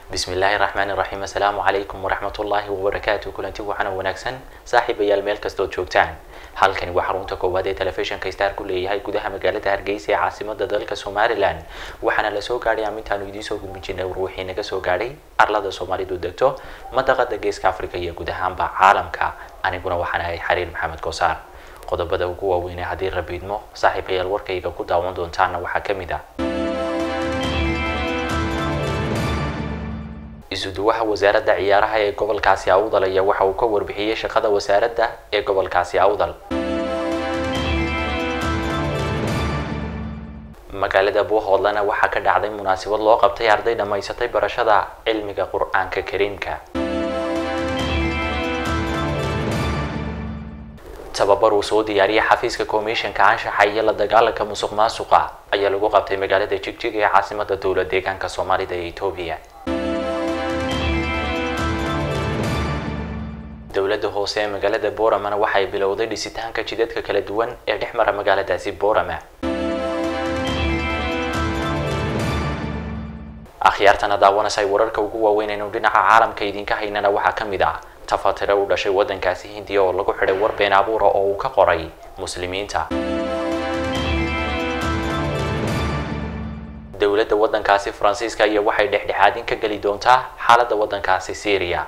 bismi illaahi raxmaani raxiim assalaamu calaykum waraxmatullaahi wabarakaatu kulanti waxaana wanaagsan saaxiibayaal meel kastood joogtaan halkani waa xarunta koowaad ee telefishinka star ku leeyahay gudaha magaalada hargeysa ee caasimada dalka somalilan waxaana lasoo gaadhay amintaanu idiin soo gudbin jirnay warwixii naga soo gaadhay arlada soomaalidu degto madaqada geeska africa iyo guud ahaanba caalamka aniguna waxaan ahay xariir maxamed koosaar qodobada ugu waaweynee haddii rabiidmo saaxiibayaal warkayga ku daawan doontaana waxaa ka mid ah isuduwaha wasaaradda ciyaaraha ee gobolkaasi awdal ayaa waxa uu ka warbixiyey shaqada wasaaradda ee gobolkaasi awdal magaalada buuhoodlana waxaa ka dhacday munaasabad loo qabtay arday dhammaysatay barashada cilmiga qur-aanka kariimka tababar uu soo diyaariyay xafiiska komishanka anshaxa iyo la dagaalanka musuq maasuqa ayaa lagu qabtay magaalada jigjig ee caasimada dowlad deegaanka soomaalida ee etoobiya dowladda hoose ee magaalada boramana waxay bilowday dhisitaanka jidadka kala duwan ee dhex mara magaaladaasi borama akhyaartana daawanasay wararka ugu waaweyn aynu dhinaca caalamka idinka haynana waxaa ka mid ah tafatire u dhashay waddankaasi hindiya oo lagu xidhay war been abuura oo uu ka qoray muslimiinta dowladda waddankaasi faransiiska iyo waxay dhexdhexaadin ka geli doontaa xaaladda waddankaasi syriya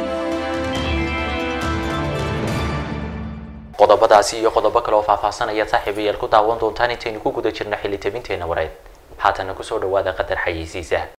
qodobadaasi iyo qodobo kale oo faahfaahsanaya saaxiibayaal ku daawan doontaan intaynu ku guda jirna xilli tabinteena wareed haatana kusoo dhawaada qadar xayeysiisa